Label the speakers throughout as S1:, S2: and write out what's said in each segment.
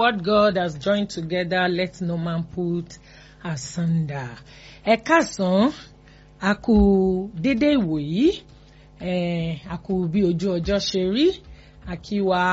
S1: what God has joined together, let no man put asunder. Ẹ káàsán, a kú dédé ìwòyí, a kú bí ojú ọjọ́ ṣe rí, a kí wa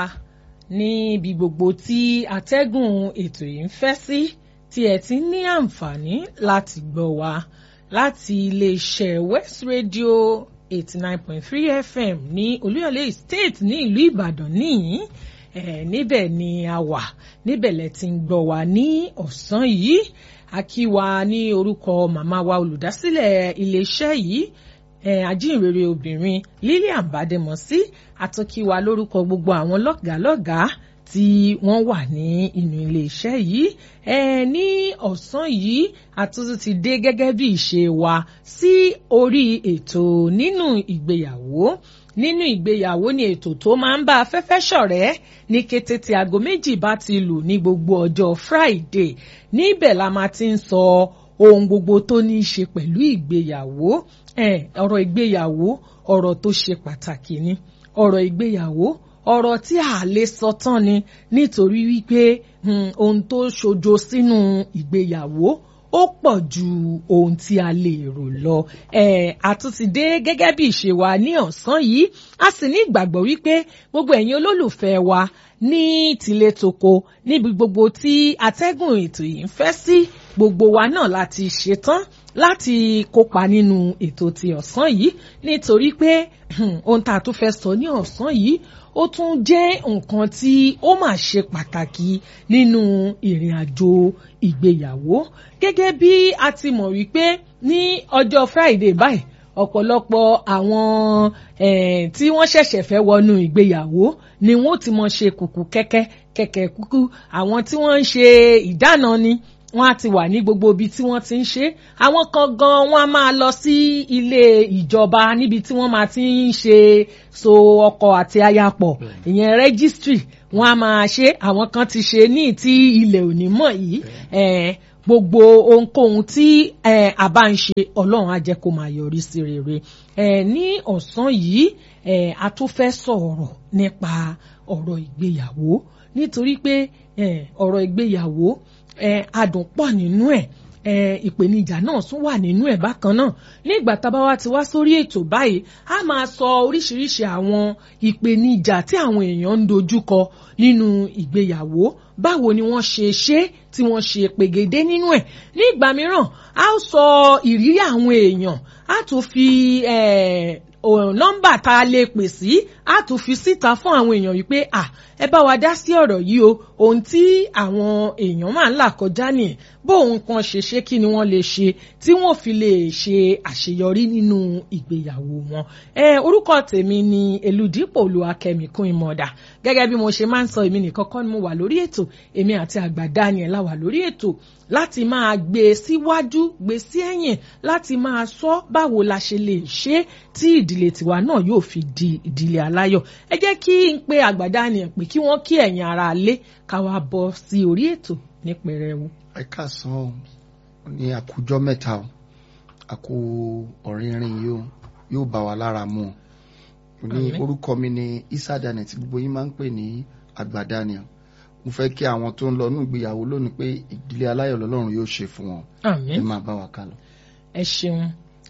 S1: níbi gbogbo tí atẹ́gùn ètò yìí ń fẹ́ sí, tí ẹ ti ní àǹfààní láti gbọ́ wa láti iléeṣẹ́ West Radio eighty nine point three FM ní Olúyọ̀lé State ní ìlú Ìbàdàn níyìn eh, níbẹ̀ ni a wà níbẹ̀ lẹ ti ń gbọ́ wa ní ọ̀sán yìí a kí wa ní orúkọ màmá wa olùdásílẹ̀ iléeṣẹ́ yìí eh, ajínrere obìnrin Lillian Bademọsí àtúnkí wa lórúkọ gbogbo àwọn lọ́gàálọ́gàá tí wọ́n wà ní inú iléeṣẹ́ yìí ẹ ní ọ̀sán yìí àtúntò ti dé gẹ́gẹ́ bí ìṣe wa sí orí ètò nínú ìgbéyàwó nínú ìgbéyàwó ni ètò tó máa ń bá afẹ́fẹ́ ṣọ̀rẹ́ ní kété tí aago méjì bá ti lù ní gbogbo ọjọ́ Friday níbẹ̀ la máa ti ń sọ ohun gbogbo tó ní í ṣe pẹ̀lú ìgbéyàwó ọ̀rọ̀ ìgbéyàwó ọ̀rọ̀ tó ṣe pàtàkì ni ọ̀rọ̀ ìgbéyàwó ọ̀rọ̀ tí a lè sọ tán ni nítorí wípé ohun tó ṣojo sínú ìgbéyàwó ó pọ̀ ju ohun tí a lè rò lọ. àtúntìdé gẹ́gẹ́ bí ìṣe wa ní ọ̀sán yìí a sì ní ìgbàgbọ́ wípé gbogbo ẹ̀yin olólùfẹ́ wa ní tilé toko níbi gbogbo tí atẹ́gùn ètò yìí ń fẹ́ sí gbogbo wa náà láti ṣetán láti kópa nínú ètò ti ọ̀sán yìí nítorí pé ohun tá a tún fẹ́ sọ ní ọ̀sán yìí ó tún jẹ́ nǹkan tí ó mà ṣe pàtàkì nínú ìrìn àjò ìgbéyàwó gẹ́gẹ́ bí a ti mọ̀ wípé ní ọjọ́ Friday báyìí ọ̀pọ̀lọpọ̀ àwọn tí wọ́n ṣẹ̀ṣẹ̀ fẹ́ wọnú ìgbéyàwó ni wọ́n ti mọ̀ ṣe kùkù kẹ́kẹ́ kẹ̀kẹ́ kúkú àwọn tí wọ́n ń ṣe ìdáná ni wọ́n á ti wà ní gbogbo ibi tí wọ́n ti ń ṣe àwọn kan gan wọ́n á máa lọ sí ilé ìjọba níbi tí wọ́n máa ti ń ṣe so ọkọ àti aya pọ̀ ìyẹn rẹ́gísítírì wọ́n á máa ṣe àwọn kan ti ṣe ní ti ilẹ̀ òní mọ̀ yìí gbogbo ohunkóhun tí a bá ń ṣe ọlọ́run á jẹ́ kó máa yọrí sí rere ní ọ̀sán yìí a tún fẹ́ sọ̀rọ̀ nípa ọ̀rọ̀ ìgbéyàwó nítorí pé ọ̀rọ̀ ìgbéyàwó adùn pọ̀ nínú ẹ̀ ìpèníjà náà tún wà nínú ẹ̀ bákan náà nígbà tábà wá ti wá sórí ètò báyìí a máa sọ oríṣiríṣi àwọn ìpèníjà tí àwọn èèyàn ń dojúkọ nínú ìgbéyàwó báwo ni wọ́n ṣe ṣe tí wọ́n ṣe pègédé nínú ẹ̀ nígbà mìíràn a ó sọ ìrírí àwọn èèyàn a tún fi nọ́mbà tá a lè pè sí a tún fi síta fún àwọn èèyàn wípé à ẹ bá wa dá sí ọ̀rọ̀ yìí o ohun tí àwọn èèyàn máa ń là kọjá nìyẹn bóun kan ṣe ṣe kí ni wọ́n lè ṣe tí wọ́n fi lè ṣe àṣeyọrí nínú ìgbéyàwó wọn. ẹ orúkọ tèmi ni Elúdípò Olúwakẹ́mi kún ìmọ̀ọ́dà gẹ́gẹ́ bí mo ṣe máa ń sọ èmi nìkan kọ́ ni mo wà lórí ètò èmi àti àgbà Daniel la wà lórí ètò láti máa gbé e síwájú gbé e sí ẹ̀yìn láti máa sọ báwo la ṣe lè ṣe tí ìdílé tiwa náà yóò fi di ìdílé aláyọ̀ ẹ jẹ́ kí n pe àgbà Daniel pé kí wọ́n kí ẹ̀yin ara lé ká wá bọ́ sí orí ètò ní pẹrẹwu.
S2: ẹ káàsán o ní àkójọ mẹ́ta o àkó ọ̀rìnrìn yìí o yóò bá wa lára mu o ní orúkọ mi ní Isa Daniel tí gbogbo yín máa ń pè ní àgbà Daniel mo fẹ́ kí àwọn tó ń lọ ní ìgbéyàwó lónìí pé ìdílé aláyọ̀ lọ́lọ́run yóò ṣe fún wọn ẹ máa bá wa ká lọ.
S1: ẹ ṣeun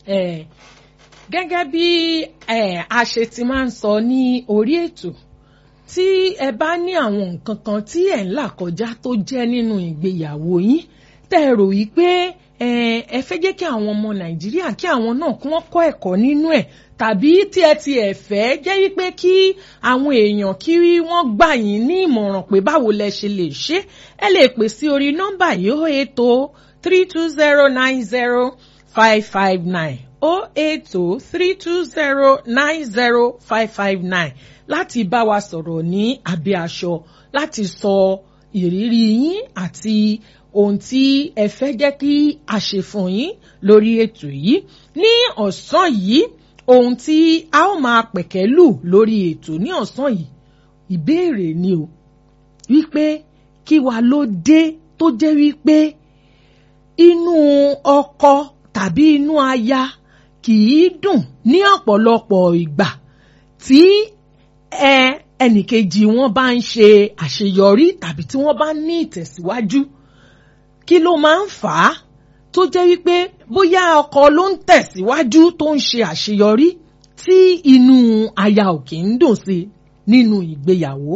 S1: gẹ́gẹ́ bí a ṣe ti máa ń sọ ní orí ètò tí ẹ bá ní àwọn nǹkan kan tí ẹ̀ ń là kọjá tó jẹ́ nínú ìgbéyàwó yín tẹ́ ẹ rò yí pé ẹ fẹ́ jẹ́ kí àwọn ọmọ Nàìjíríà kí àwọn náà kí wọ́n kọ́ ẹ̀kọ́ nínú ẹ̀ tàbí tí ẹ ti ẹ̀ fẹ́ jẹ́ wípé kí àwọn èèyàn kí wọ́n gbà yín ní ìmọ̀ràn pé báwo lẹ ṣe lè ṣe ẹ lè pè sí orí nọ́mbà yìí ó ètò three two zero nine zero five five nine ó ètò three two zero nine zero five five nine láti bá wa sọ̀rọ̀ ní abẹ́ aṣọ láti sọ ìrírí yín àti ohun tí ẹ fẹ́ jẹ́ kí a ṣe fún yín lórí ètò yìí ní ọ̀sán yìí ohun tí a ó máa pẹ̀kẹ́lù lórí ètò ní ọ̀sán yìí ìbéèrè ni o wípé kí wa ló dé tó jẹ́ wípé inú ọkọ tàbí inú aya kì í dùn ní ọ̀pọ̀lọpọ̀ ìgbà tí ẹ ẹnìkejì wọn bá ń ṣe àṣeyọrí tàbí tí wọ́n bá ní ìtẹ̀síwájú kí ló máa ń fà á tó jẹ́ wípé bóyá ọkọ ló ń tẹ̀síwájú tó ń ṣe àṣeyọrí tí inú aya ò kì í dùn sí nínú ìgbéyàwó.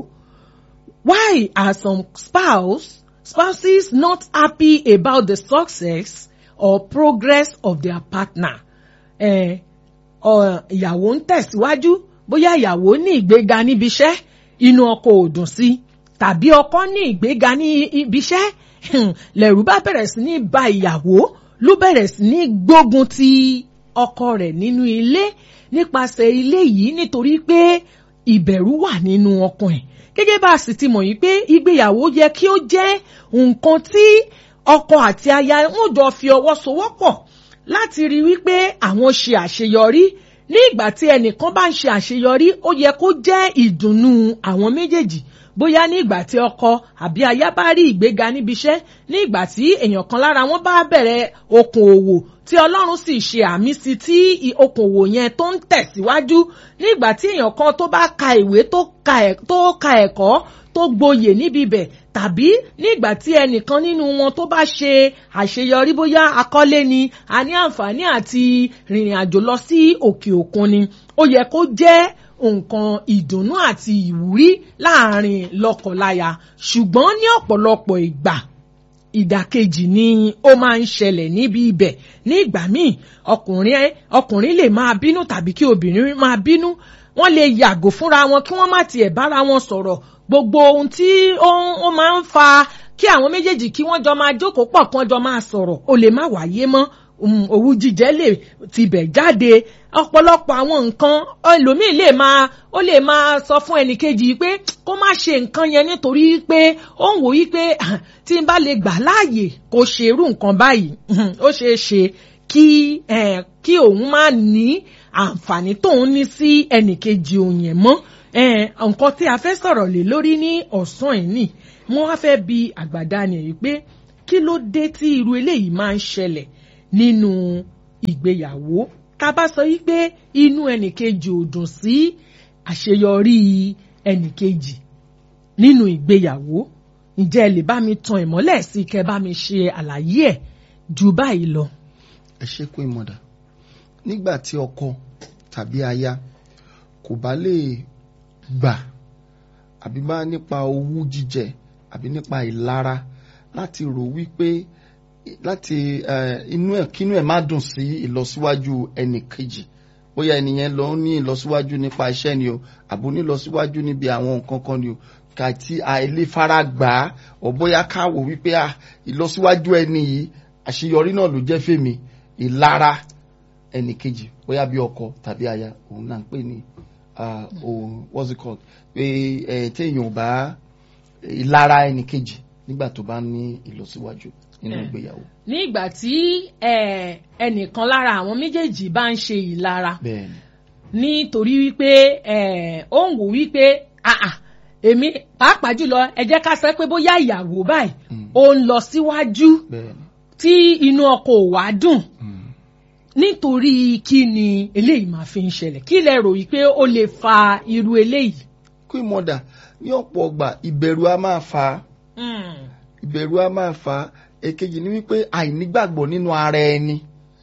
S1: Why are some spouse spouses not happy about the success or progress of their partner? Eh, ìyàwó ń tẹ̀síwájú bóyá ìyàwó ní ìgbéga níbi iṣẹ́ inú ọkọ ò dùn sí tàbí ọkọ ní ìgbéga ní ibi iṣẹ́ lẹ̀rù bá bẹ̀rẹ̀ sí ní ba ìyàwó ló bẹ̀rẹ̀ sí ní gbógun ti ọkọ rẹ̀ nínú ilé nípasẹ̀ ilé yìí nítorí pé ìbẹ̀rù wà nínú ọkàn ẹ̀ gẹ́gẹ́ bá a sì ti mọ̀ yìí pé ìgbéyàwó yẹ kí ó jẹ́ nǹkan tí ọkọ àti aya wọn jọ fi ọwọ́ sowọ́pọ̀ láti rí wípé àwọn ṣe àṣeyọrí ní ìgbà tí ẹnìkan bá ń ṣe àṣeyọrí ó yẹ kó jẹ́ ìdùnnú àwọn méjèèjì bóyá ní ìgbà tí ọkọ àbí aya bá rí ìgbéga níbi iṣẹ́ ní ìgbà tí èèyàn kan lára wọn bá bẹ̀rẹ̀ okòòwò tí ọlọ́run sì ṣe àmì sí tí okòòwò yẹn tó ń tẹ̀síwájú ní ìgbà tí èèyàn kan tó bá ka ìwé tó ka ẹ̀kọ́ tó gboyè níbi bẹ̀ tàbí ní ìgbà tí ẹnìkan nínú wọn tó bá ṣe àṣeyọrí bóyá akọ́lé ni a ní àǹfààní àti rìnrìn àjò lọ sí òkè òkun ni ó yẹ kó jẹ́ nǹkan ìdùnnú àti ìwúrí láàrin lọ́kọláya ṣùgbọ́n ní ọ̀pọ̀lọpọ̀ ìgbà ìdàkejì ni ó máa ń ṣẹlẹ̀ níbi ibẹ̀ ní ìgbà míì ọkùnrin ọkùnrin lè máa bínú tàbí kí obìnrin máa bínú wọ́n lè yàgò fúnra wọn kí wọ́n má tiẹ̀ bára wọn sọ̀rọ̀ gbogbo ohun tí ó máa ń fa kí àwọn méjèèjì kí wọ́n jọ máa jókòó pọ̀ kí wọ́n jọ máa sọ̀rọ̀ ó lè má wáyé mọ́ òwú jíjẹ lè tibẹ̀ jáde ọ̀pọ̀lọpọ̀ àwọn nǹkan ẹlòmíì lè máa ó lè máa sọ fún ẹnìkejì pé kó má ṣe nǹkan yẹn nítorí pé ó ń wò yí pé tí n bá lè gbà láàyè kó ṣe irú nǹkan báyìí ó ṣeé ṣe kí kí òun má ní àǹfààní tóun ní sí ẹnìkejì òun yẹn mọ́ nǹkan tí a fẹ́ sọ̀rọ̀ lé lórí ní ọ̀sán yìí nì mo wá fẹ́ bi àgbàdá nìyí pé kí ló dé tí irú eléyìí máa ń ṣẹlẹ̀ nínú ìgbéyàwó tá a bá sọ yí pé inú ẹnìkejì ò dùn sí àṣeyọrí ẹnìkejì nínú ìgbéyàwó ǹjẹ́ ẹ lè bá mi tan ìmọ́lẹ̀ sí kẹ́ bá mi ṣe àlàyé ẹ̀ ju báyìí lọ.
S2: ẹ ṣe kó ìmọ̀dà nígbà tí ọkọ tàbí aya kò bá lè gbà àbí bá nípa owú jíjẹ àbí nípa ìlara láti rò wípé láti inú ẹ kínú ẹ má dùn sí ìlọsíwájú ẹnì kejì bóyá ẹnìyẹn lọ ní ìlọsíwájú nípa iṣẹ́ ni o àbò ní ìlọsíwájú níbi àwọn nǹkan kan ni o kàtí àìlè fara gbà á ọ bóyá káwò wípé ìlọsíwájú ẹni yìí àṣeyọrí náà ló jẹ́ fèmí ìlara ẹnì kejì bóyá bí ọkọ tàbí aya òun náà ń pè ní what's it called pé téèyàn ò bá ìlara ẹnì kejì nígbà tó bá ní ìlọsíwájú nínú ìgbéyàwó.
S1: ní ìgbà tí ẹnìkan lára àwọn méjèèjì bá ń ṣe ìlara nítorí wípé ó ń wò wípé èmi pàápàá jùlọ ẹ jẹ́ ká sọ pé bóyá ìyàwó báyìí ó ń lọ síwájú tí inú ọkọ ò wá dùn nítorí kí ni eléyìí máa fi ń ṣẹlẹ̀ kí lẹ rò yìí pé ó lè fa irú eléyìí.
S2: kí mọ̀dà ní ọ̀pọ̀ ọgbà ìbẹ̀rù a máa fa ìbẹ̀rù a máa fa èkejì ni wípé àìnígbàgbọ́ nínú ara ẹni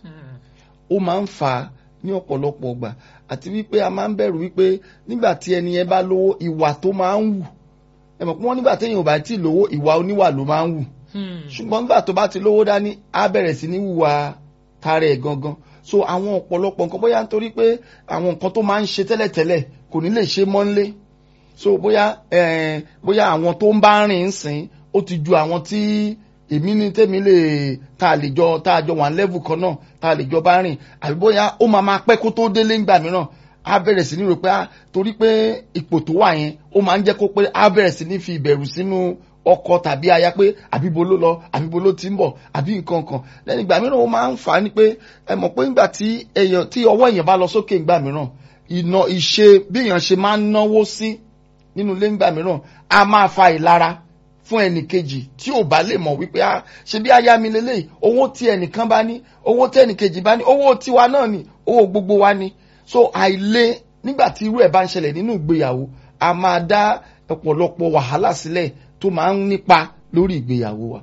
S2: ó máa ń fa ní ọ̀pọ̀lọpọ̀ ọgbà àti wípé a máa ń bẹ̀rù wípé nígbà tí ẹni yẹn bá lówó ìwà tó máa ń wù ẹ mọ̀ pé wọ́n nígbà téèyàn ò bá tí ì lówó ìwà oníwà ló máa ń wù ṣùgbọ́n nígbà tó bá ti lówó dání á bẹ̀rẹ̀ sí ní wùwà tara ẹ̀ gangan so àwọn ọ̀pọ̀lọpọ̀ nǹkan bóyá nítorí pé àwọn nǹkan tó máa ń ṣe tẹ́lẹ̀tẹ́lẹ̀ kò ní lè ṣe mọ́nlé so bóyá bóyá àwọn tó ń bá rìn ń sìn ó ti ju àwọn tí èmi ní tèmi lè tá a lè jọ tá a jọ wà level kan náà tá a lè jọ bá rìn àbí bóyá ó máa máa pẹ́ kó tó délé ńgbà mìíràn á bẹ̀rẹ̀ sí ní rò pé torí pé ipò tó wà yẹn ó máa ń jẹ́ kó pé á bẹ̀rẹ̀ sí ní fi ìbẹ̀rù sínú ọkọ tàbí aya pé àbíbo ló lọ àbíbo ló ti ń bọ̀ àbí nǹkan kan lẹ́yìn ìgbà mìíràn ó máa ń fà á ní pé ẹ mọ̀ pé nígbà tí èèyàn tí ọwọ́ èèyàn bá lọ sókè ńgbà mìíràn ìná ìṣe bí èèyàn ṣe máa ń náwó sí nínú ilé ńgbà mìíràn á máa fa ìlara fún ẹnì kejì tí ò bá lè mọ̀ wípé a ṣe bí aya mi lélẹ́yìí owó tí ẹnìkan bá ní owó tí ẹnì kejì bá ní owó tiwa náà ni owó gbogbo wa ni so àìlè nígbà tí irú ẹ̀ bá ń ṣẹlẹ̀ nínú ìgbéyàwó a máa dá ọ̀pọ̀lọpọ̀ wàhálà sílẹ̀ tó máa ń nípa lórí ìgbéyàwó wa.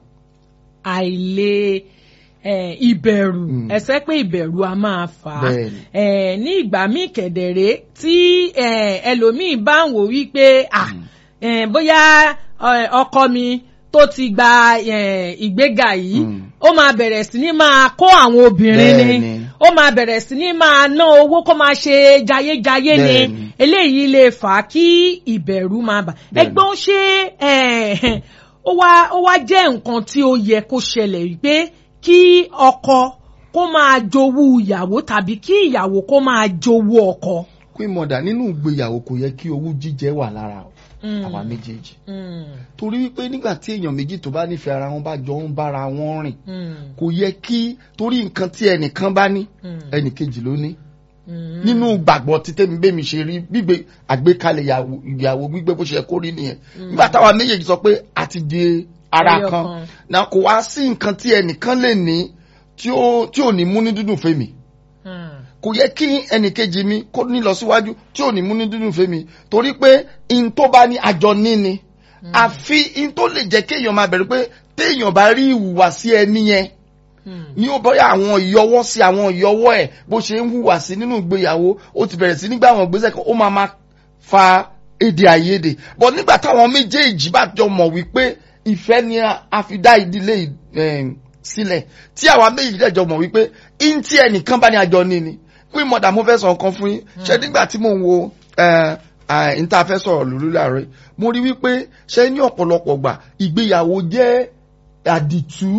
S1: àìlè eh, ìbẹ̀rù
S2: Mm.
S1: ẹsẹ̀ pé ìbẹ̀rù a máa fà á
S2: Bẹ́ẹ̀ni.
S1: Eh, ní ìgbà míì kẹ̀dẹ̀rẹ́ tí eh, ẹlòmíì bá ń wò wípé ah, eh, bóyá eh, ọkọ mi tó ti gba eh, ìgbéga yìí
S2: Mm.
S1: ó máa bẹ̀rẹ̀ sí ní máa kó àwọn obìnrin ni
S2: Bẹ́ẹ̀ni.
S1: ó máa bẹ̀rẹ̀ sí ní máa ná owó kó máa ṣe jayéjayé ni
S2: Bẹ́ẹ̀ni.
S1: eléyìí lè fà á kí ìbẹ̀rù máa bà
S2: Bẹ́ẹ̀ni.
S1: ẹgbọ́n ṣé eh, ó wá ó wá jẹ́ nǹkan tí ó yẹ kó ṣẹlẹ̀ wípé kí ọkọ kó máa jowú ìyàwó tàbí kí ìyàwó kó máa jowú ọkọ.
S2: queen mother nínú ìgbéyàwó kò yẹ kí owú jíjẹ wà lára
S1: Mm.
S2: àwa méjèèjì
S1: Mm,
S2: torí wípé nígbà tí èèyàn méjì tó bá nífẹ̀ẹ́ ara wọn bá jọ ń bára wọn rìn
S1: mm,
S2: kò yẹ kí torí nǹkan tí ẹnìkan bá ní
S1: mm,
S2: ẹnìkejì ló ní
S1: mm.
S2: nínú gbàgbọ́ tí tẹ́mi bẹ́mi ṣe rí gbígbé àgbékalẹ̀ ìyàwó- ìyàwó gbígbé bó ṣe yẹ kó rí nìyẹn nígbà táwa méjèèjì sọ pé a ti di ara
S1: Ẹyọ
S2: kan
S1: kan.
S2: na kò wá sí nǹkan tí ẹnìkan lè ní tí ó tí ò ní mú ní dúdùn fèmí
S1: Mm,
S2: kò yẹ kí ẹnìkejì mi kó ní lọ síwájú tí ò ní mú ní dúdùn fèmí torí pé in tó bá ní àjọ níni àfi in tó lè jẹ́ kéèyàn máa bẹ̀rù pé téèyàn bá rí ìhùwàsí ẹni yẹn
S1: mm,
S2: ní ó bọ́yá àwọn ìyọwọ́ sí àwọn ìyọwọ́ ẹ̀ bó ṣe ń hùwà sí nínú ìgbéyàwó ó ti bẹ̀rẹ̀ sí nígbà àwọn ìgbésẹ̀ kan ó máa máa fa èdè àìyedè bọ́ nígbà táwọn méjèèjì bá jọ mọ̀ wípé ìfẹ́ ni a- a fi dá ìdílé yìí, em, sílẹ̀ tí àwa méjèèjì dẹ̀ jọ mọ̀ wípé in tí ẹnìkan bá ní àjọ ní ni pé mọ̀dà mo fẹ́ sọ nǹkan fún yín ṣe nígbà tí mò ń wo ẹ, ẹ, n tá a fẹ́ sọ̀rọ̀ lórí láàárọ̀ yìí, mo rí wípé ṣe ní ọ̀pọ̀lọpọ̀ gbà ìgbéyàwó jẹ́ àdìtú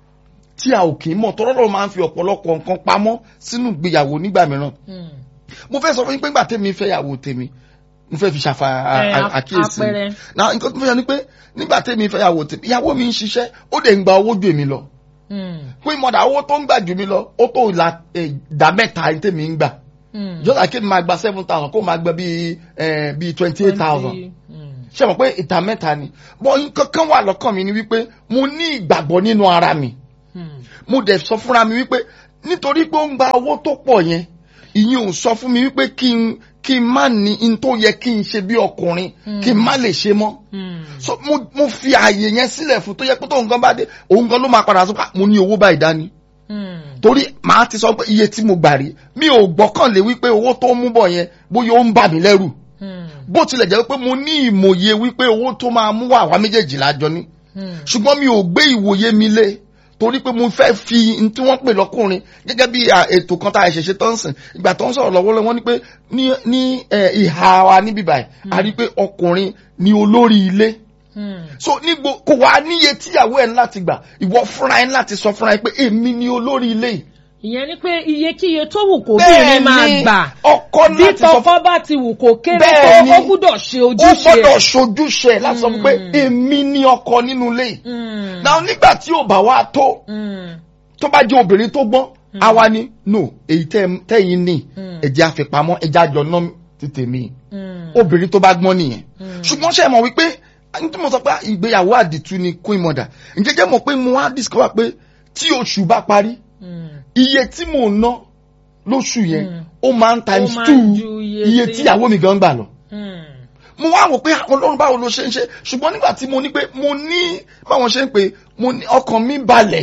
S2: tí a ò kì í mọ̀ tọ́lọ́dọ̀ máa ń fi ọ̀pọ̀lọpọ̀ nǹkan pamọ́ sínú ìgbéyàwó nígbà mìíràn.
S1: mm.
S2: mo fẹ́ sọ fún yín pé nígbà tèmi fẹ́ yàwó tèmi mo fẹ́ fi ṣàfà à-
S1: Eh,
S2: à- àkíyèsí.
S1: àpẹẹrẹ.
S2: na nǹkan tó fẹ́ yọ ni pé nígbà tèmi fẹ́ yàwó tèmi ìyàwó mi ń ṣiṣẹ́ ó dẹ̀ ń gba owó ju èmi lọ.
S1: Mm,
S2: pé mọ̀dà owó tó ń gbà ju mi lọ ó tó ìlà eh, ìdá mẹ́ta èyí tèmi ń gbà.
S1: mm.
S2: jọ́sà kí ni máa gba seven thousand kó máa gba bíi eh, bíi twenty eight thousand
S1: Twenty, mm,
S2: ṣe mọ̀ pé ìta mẹ́ta ni bọ́ nǹkan kan wà lọ́kàn mi ni wípé mo ní ìgbàgbọ́ nínú ara mi
S1: mm,
S2: mo dẹ̀ sọ fúnra mi wípé nítorí pé ó ń gba owó tó pọ̀ yẹn ìyẹn ò sọ fún mi wípé kí n kí n má ní in tó yẹ kí n ṣe bí ọkùnrin kí n má lè ṣe mọ́
S1: mm.
S2: so mo mo fi ààyè yẹn sílẹ̀ fún tó yẹ pé tóun gan bá dé òun gan ló máa padà sọ pé "Ah, mo ní owó báyìí dání
S1: Mm,
S2: torí màá ti sọ pé iye tí mo gbà rí mi ò gbọ́kànlé wípé owó tó ń mú bọ̀ yẹn bóyá ó ń bà mí lẹ́rù
S1: mm,
S2: bó tilẹ̀ jẹ́ pé mo ní ìmòye wípé owó tó máa mú wà wá méjèèjì lájọ ní
S1: mm.
S2: ṣùgbọ́n mi ò gbé ìwòye mi lé torí pé mo fẹ́ fi n tí wọ́n pè lọ́kùnrin gẹ́gẹ́ bí à, ètò kan tá a ṣẹ̀ṣẹ̀ tó ń sìn ìgbà tó ń sọ̀rọ̀ lọ́wọ́lọ́wọ́ wọ́n ní pé ní ní ẹ̀, ìhà wa níbí báyìí a rí i pé ọkùnrin ni olórí ilé
S1: Mm.
S2: so ní gbo kò wá níye tíyàwó ẹ̀ ń láti gbà ìwọ fúnra ẹ̀ ń láti sọ fúnra ẹ̀ pé èmi ni olórí ilé yìí.
S1: ìyẹn ni pé iyekíye tó wù kó bìnrin máa gbà
S2: ọkọ
S1: bí
S2: láti sọ fún
S1: tọkọ bá ti wù kó kéré
S2: Bẹ́ẹ̀
S1: tó
S2: ni.
S1: ó gbúdọ̀ ṣe
S2: ó
S1: ojúṣe
S2: gbọ́dọ̀ ṣojúṣe ẹ̀ láti sọ fún pé
S1: Mm.
S2: èmi ni ọkọ nínú ilé yìí.
S1: Mm,
S2: náà nígbà tí ò bá wá tó
S1: mm,
S2: tó bá jẹ́ obìnrin tó gbọ́n àwa ni no èyí tẹ́- tẹ́yìn ní
S1: Mm.
S2: ẹ̀jẹ̀ àfipamọ́ ẹ̀jẹ̀ àjọ náà ti tèmi
S1: mm,
S2: obìnrin tó bá gbọ́n nìyẹn
S1: Mm.
S2: ṣùgbọ́n ṣe mọ̀ wípé ní tí mo sọ pé ìgbéyàwó àdìtú ni queen mother ǹjẹ́ jẹ́ mọ̀ pé mo wá discover pé tí oṣù bá parí
S1: mm.
S2: iye tí mò ń ná lóṣù yẹn
S1: Mm.
S2: ó máa ń times
S1: máa ń
S2: two
S1: ju iye
S2: iye
S1: tí-
S2: tí ìyàwó mi gan gbà lọ
S1: Mm.
S2: mo wá wò pé àwọn ọlọ́run báwo ló ṣe ń ṣe ṣùgbọ́n nígbà tí mo ní pé mo ní báwọn ṣe ń pè mo ní ọkàn mi balẹ̀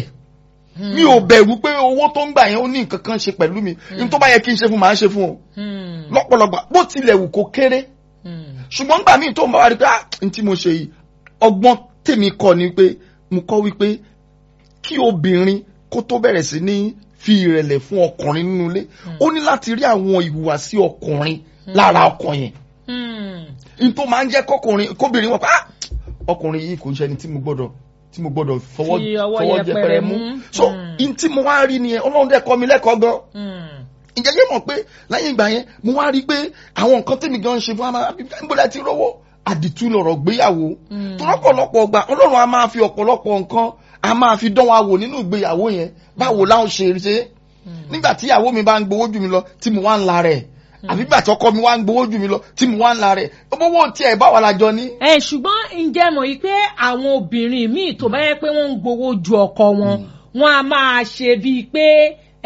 S2: mi ò bẹ̀rù pé owó tó ń gbà yẹn ó ní nǹkan kan ṣe pẹ̀lú mi ní tó bá yẹ kí n ṣe fún màá ṣe fún o
S1: Mm.
S2: lọ́pọ̀lọpọ̀ bó tilẹ̀ wù kó kéré
S1: Mm.
S2: ṣùgbọ́n nígbà míì tó ń bá wa rí pé ah n tí mo ṣe yìí ọgbọ́n tèmi kọ́ ni pé mo kọ́ wípé kí obìnrin kó tó bẹ̀rẹ̀ sí ní fi ìrẹ̀lẹ̀ fún ọkùnrin nínú ilé ó ní láti rí àwọn ìhùwàsí ọkùnrin lára ọkọ yẹn
S1: Mm.
S2: n tó máa ń jẹ́ kọkùnrin kóbìnrin wọn pa "Ah, ọkùnrin yìí kò ń ṣe ẹni tí mo gbọ́dọ̀ tí mo gbọ́dọ̀ fọwọ́
S1: Fi ọwọ́
S2: fọwọ́
S1: yẹpẹrẹ
S2: jẹpẹrẹ mú
S1: mú.
S2: so
S1: Mm.
S2: n tí mo wá rí nìyẹn ọlọ́run dẹ̀ kọ́ mi lẹ́kọ̀ọ́ gan
S1: Mm.
S2: ǹjẹ́ yé mọ̀ pé lẹ́yìn ìgbà yẹn mo wá rí i pé àwọn nǹkan tèmi gan ń ṣe fún wa níbo ti rówó àdìtú lọ̀rọ̀ gbéyàwó
S1: Mm.
S2: tó lọ́pọ̀lọpọ̀ ọgbà ọlọ́run a máa fi ọ̀pọ̀lọpọ̀ nǹkan a máa fi dán wa wò nínú ìgbéyàwó yẹn báwo láwọn ṣe ṣe nígbà tí ìyàwó mi bá ń gbowó jù mí lọ tí mo wá ń la rẹ̀ àbí gbà tí ọkọ mi wá ń gbowó jù mí lọ tí mo wá ń la rẹ̀ owó tiẹ̀ báwa la jọ ní.
S1: ẹ ṣùgbọ́n ǹjẹ́ mọ̀ yìí pé àwọn obìnrin míì tó bá yẹ pé wọ́n ń gbowó ju ọkọ wọn wọn a máa ṣe bíi pé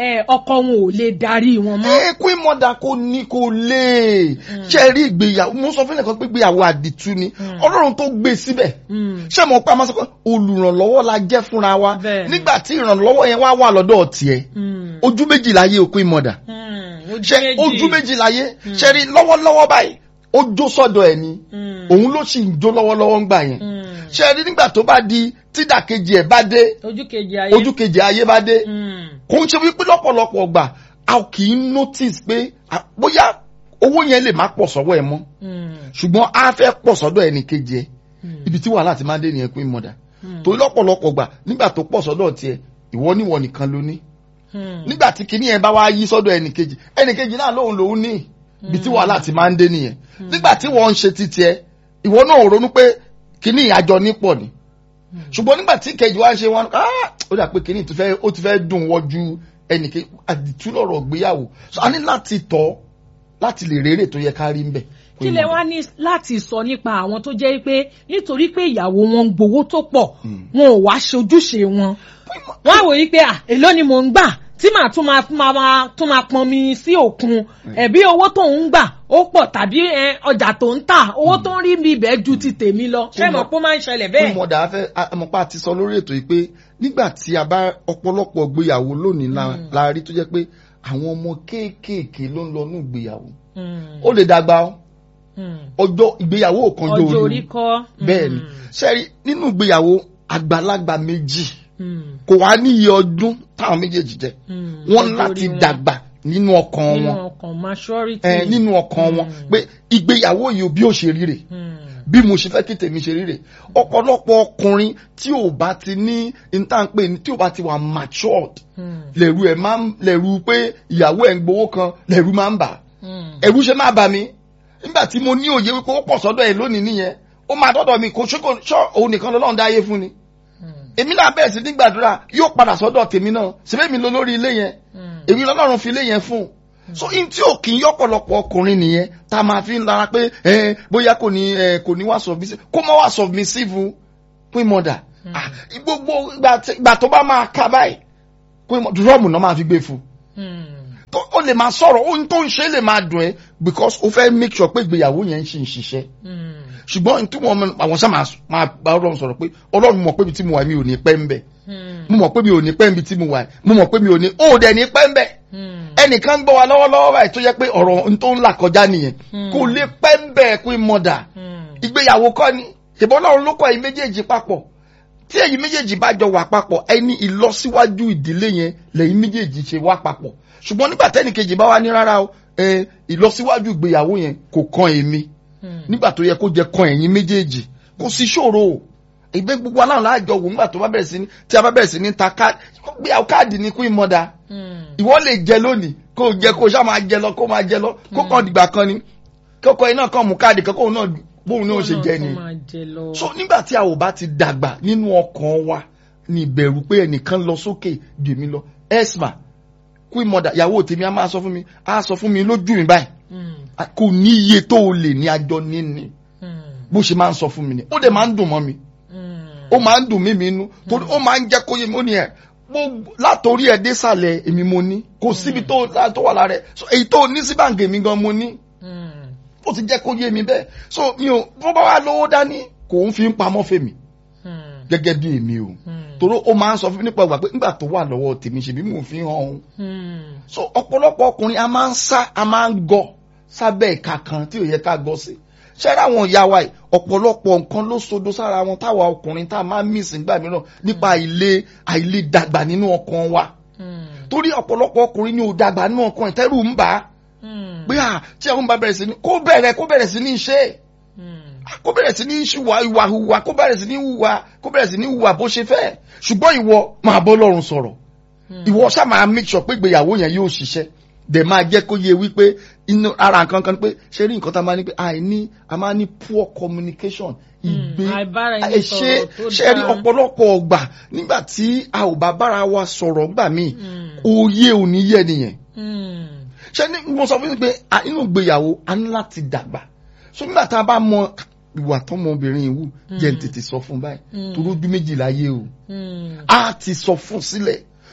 S1: ẹ, ọkọ wọn ò lè darí wọn mọ́.
S2: ẹ queen mother kò ní kò lè ṣe rí ìgbéyàwó mo sọ fún ẹnìkan pé ìgbéyàwó àdìtú ni ọlọ́run tó gbé síbẹ̀
S1: Mm.
S2: ṣé mo pa máa sọ pé olùrànlọ́wọ́ la jẹ́ fúnra wa
S1: Bẹ́ẹ̀ ni.
S2: nígbà tí ìrànlọ́wọ́ yẹn wá wà lọ́dọ̀ tiẹ̀
S1: Mm.
S2: ojú méjì láyé o queen mother
S1: Mm.
S2: ṣe ojú méjì láyé ṣe rí lọ́wọ́lọ́wọ́ báyìí ó jó sọ́dọ̀ ẹ̀ ni
S1: Mm.
S2: òun ló sì ń jó lọ́wọ́lọ́wọ́ ń gbà yẹn
S1: Mm.
S2: ṣe rí nígbà tó bá di tídàkejì ẹ̀ bá dé
S1: ojú kejì ayé.
S2: ojú kejì ayé bá dé
S1: Mm.
S2: kò ń ṣe wípé lọ́pọ̀lọpọ̀ ọgbà a kì í notice pé à, bóyá owó yẹn lè má pọ̀ sọ́wọ́ ẹ mọ́
S1: Mm.
S2: ṣùgbọ́n a fẹ́ pọ̀ sọ́dọ̀ ẹnì kejì ẹ
S1: Mm.
S2: ibi tí wàhálà ti máa ń dé nìyẹn queen mother
S1: Mm.
S2: torí lọ́pọ̀lọpọ̀ ọgbà nígbà tó pọ̀ sọ́dọ̀ tiẹ̀ ìwọ níwọ nìkan ló ní
S1: Mm.
S2: nígbà tí kinní yẹn bá wá yí sọ́dọ̀ ẹnì kejì ẹnì kejì náà lóhun lòún ní ibi tí wàhálà ti máa ń dé nìyẹn nígbà tí wọ́n ń ṣe ti tiẹ̀ ìwọ náà ò ronú pé kinní àjọ nípọ̀ ni ṣùgbọ́n nígbà tí kejì wá ń ṣe wọn ah, ó dà pé kinní ti fẹ́- ó ti fẹ́ dùn wọ́jú ẹnì kejì àdìtú lọ́rọ̀ gbéyàwó so a ní láti tọ́ láti lè rérè tó yẹ ká rí ń bẹ̀.
S1: kí lẹ wá ní láti sọ nípa àwọn tó jẹ́ pé nítorí pé ìyàwó wọn ń gbowó tó pọ̀ wọn ò wá ṣojúṣe wọn wọ́n á wò yí pé à èló ni mò ń gbà tí màá tún máa máa máa tún máa pọn mi sí òkun ẹ̀bí owó tó ń gbà ó pọ̀ tàbí ẹ, ọjà tó ń tà owó tó ń rí mi ibẹ̀ ju ti tèmi lọ ṣé mọ̀ pé ó máa ń ṣẹlẹ̀
S2: fún
S1: bẹ́ẹ̀.
S2: ìmọ̀dà afẹ́ àmọ́pá ti sọ lórí ètò yìí pé nígbà tí a bá ọ̀pọ̀lọpọ̀ gbéyàwó lónìí la- la rí tó jẹ́ pé àwọn ọmọ kéékèèké ló ń lọ ní ìgbéyàwó
S1: Mm,
S2: ó lè dàgbà ó
S1: mm.
S2: ọjọ́ ìgbéyàwó kan
S1: ọjọ́
S2: jọ
S1: orí kọ́.
S2: bẹ́ẹ̀ ni sẹ́rí nínú ìgbéyàwó àgbàlagbà méjì
S1: Mm,
S2: kò wá ní iye ọdún táwọn méjèèjì jẹ
S1: mm.
S2: wọ́n
S1: Ọjọ́
S2: láti
S1: orí wọn.
S2: dàgbà nínú ọkàn
S1: nínú
S2: wọn
S1: ọkàn maturity.
S2: ẹ, nínú ọkàn wọn pé ìgbéyàwó yìí ò bí ó ṣe rí rè
S1: Mm,
S2: bí mo ṣe fẹ́ kí tèmi ṣe rí rè ọ̀pọ̀lọpọ̀ ọkùnrin tí ò bá ti ní intanpe tí ò bá ti wà matured
S1: mm,
S2: lẹ̀rù ẹ̀ máa ń lẹ̀rù pé ìyàwó ẹ̀ ń gbowó kan lẹ̀rù máa ń bà
S1: mm.
S2: ẹ̀rù ṣe máa bà mí nígbà tí mo ní òye wípé ó pọ̀ sọ́dọ̀ ẹ̀ lónìí nìyẹn ó máa dọ́dọ̀ mi kò ṣe kò ṣọ́ òun nìkan lọ́lọ́run dá ayé fún ni
S1: Mm,
S2: èmi náà bẹ̀rẹ̀ sí ní gbàdúrà yóò padà sọ́dọ̀ tèmi náà síbẹ̀ mi lọ lórí ilé yẹn
S1: mm.
S2: èmi lọ́lọ́run fi ilé yẹn fún so in tí ò kì í yọ́pọ̀lọpọ̀ ọkùnrin nìyẹn tá a máa fi ń lara pé ẹ bóyá kò ní ẹ kò ní wá submissive kó má wá submissive pín mọ́dà Ah, gbogbo ìgbà tí- ìgbà tó bá máa ka báyìí pín mọ́ dúrọ́ọ̀mù náà máa fi gbé fún
S1: Mm,
S2: tó ó lè máa sọ̀rọ̀ ohun tó ń ṣe lè máa dùn ẹ́ because ó fẹ́ make sure pé ìgbéyàwó yẹn ń ṣe ń ṣiṣẹ́
S1: mm,
S2: ṣùgbọ́n tí wọ́n mọ- àwọn sáà máa- máa bá ọlọ́run sọ̀rọ̀ pé ọlọ́run mọ̀ pé ibi tí mo wà mi ò ní pẹ́ ń bẹ̀
S1: mm,
S2: mo mọ̀ pé mi ò ní pẹ́ ń bi tí mo wà mo mọ̀ pé mi ò ní ó dẹ̀ ní pẹ́ ń bẹ̀
S1: mm.
S2: ẹnìkan ń gbọ́ wa lọ́wọ́lọ́wọ́ báyìí tó yẹ pé ọ̀rọ̀ n tó ń là kọjá nìyẹn kò lè pẹ́ ń bẹ̀ pé mọ̀dà
S1: Mm,
S2: ìgbéyàwó kọ́ ni ìbọn ọlọ́run ló kọ́ ẹ̀yin méjèèjì papọ̀ tí ẹ̀yin méjèèjì bá jọ wà papọ̀ ẹni ìlọsíwájú ìdílé yẹn lẹ́yìn méjèèjì ṣe wá papọ̀ ṣùgbọ́n nígbà tẹ́nìkejì bá wá ní rárá o ẹ, ìlọsíwájú ìgbéyàwó yẹn kò kan èmi
S1: mm.
S2: nígbà tó yẹ kó jẹ kan ẹ̀yin méjèèjì kò sí ṣòro o ìgbé gbogbo aláwọ̀ láàjọ wò nígbà tó bá bẹ̀rẹ̀ sí ní tí a bá bẹ̀rẹ̀ sí ní ta káàdì gbéyàwó káàdì ní kú ìmọ̀dà
S1: Mm,
S2: ìwọ lè jẹ lónìí kó o jẹ kó o ṣáà máa jẹ lọ kó o máa jẹ lọ kó kàn dìgbà kan ni kókó iná kan mú káàdì kan kóun náà bóun náà ṣe jẹ ni
S1: Ọlọ́run tó máa jẹ lọ.
S2: so nígbà tí a ò bá ti dàgbà nínú ọkàn wa ní ìbẹ̀rù pé ẹnìkan lọ sókè jù mí lọ esma queen mother ìyàwó tèmi a máa sọ fún mi a sọ fún mi lójú mi báyìí
S1: Mm,
S2: a- kò ní iye tó o lè ní àjọ níní
S1: mm,
S2: bó ṣe máa ń sọ fún mi ni ó dẹ̀ máa ń dùn mọ́ mi
S1: mm.
S2: ó máa ń dùn mí mi inú torí ó máa ń jẹ́ kó yé mi ó ní ẹ̀ gbogbo látòrí ẹ̀ désàlẹ̀ èmi mo ní kò síbi tó tó wà lára ẹ̀ so èyí tó ní sí báǹkì mi gan mo ní
S1: Mm,
S2: ó ti jẹ́ kó yé mi bẹ́ẹ̀ so mi ò bó bá wà lówó dání kò ń fi ń pamọ́ fèmí
S1: mm,
S2: gẹ́gẹ́ bí èmi o
S1: mm,
S2: torí ó máa ń sọ fún mi nípa ìgbà pé nígbà tó wà lọ́wọ́ tèmi ṣe bí mò ń fi hàn òun
S1: mm.
S2: so ọ̀pọ̀lọpọ̀ ọkùnrin a máa ń sá a máa ń gọ sábẹ́ ìka kan tí ò yẹ ká gọ sí ṣẹ́ra àwọn ìyá wa yìí ọ̀pọ̀lọpọ̀ nǹkan ló sodo sára wọn táwa ọkùnrin tá a máa ń mísì nígbà mìíràn nípa àìlè àìlè dàgbà nínú ọkàn wa
S1: Mm,
S2: torí ọ̀pọ̀lọpọ̀ ọkùnrin ni ò dàgbà nínú ọkàn ìtẹ́rù ń bà á
S1: mm,
S2: pé à tí àwọn bá bẹ̀rẹ̀ sí ní kó bẹ̀rẹ̀ kó bẹ̀rẹ̀ sí ní ṣe é
S1: mm,
S2: kó bẹ̀rẹ̀ sí ní ṣùwà ìwà hùwà kó bẹ̀rẹ̀ sí ní hùwà kó bẹ̀rẹ̀ sí ní hùwà bó ṣe fẹ́ ṣùgbọ́n ìwọ máa bọ́ lọ́rùn sọ̀rọ̀ ìwọ ṣáà máa make sure pé ìgbéyàwó yẹn yóò ṣiṣẹ́ dẹ̀ máa jẹ́ kó yé wípé inú ara nǹkan kan pé ṣé rí nǹkan tá a máa ní pé àìní a máa ní poor communication ìgbé
S1: àìbára ẹni
S2: ẹ ṣe
S1: sọ̀rọ̀ tó
S2: ṣe rí
S1: dáa.
S2: ọ̀pọ̀lọpọ̀ ọgbà nígbà tí a ò bá bára wa sọ̀rọ̀ gbà míì
S1: Mm,
S2: òye ò ní yẹ nìyẹn
S1: mm,
S2: ṣe ní mo sọ fún mi pé a- inú ìgbéyàwó a ní láti dàgbà so nígbà tá a bá mọ ìwà tọmọbìnrin ìwù jẹ́ n tètè sọ fún báyìí
S1: Mm.
S2: torí ojú méjì láyé o
S1: mm,
S2: a ti sọ fún sílẹ̀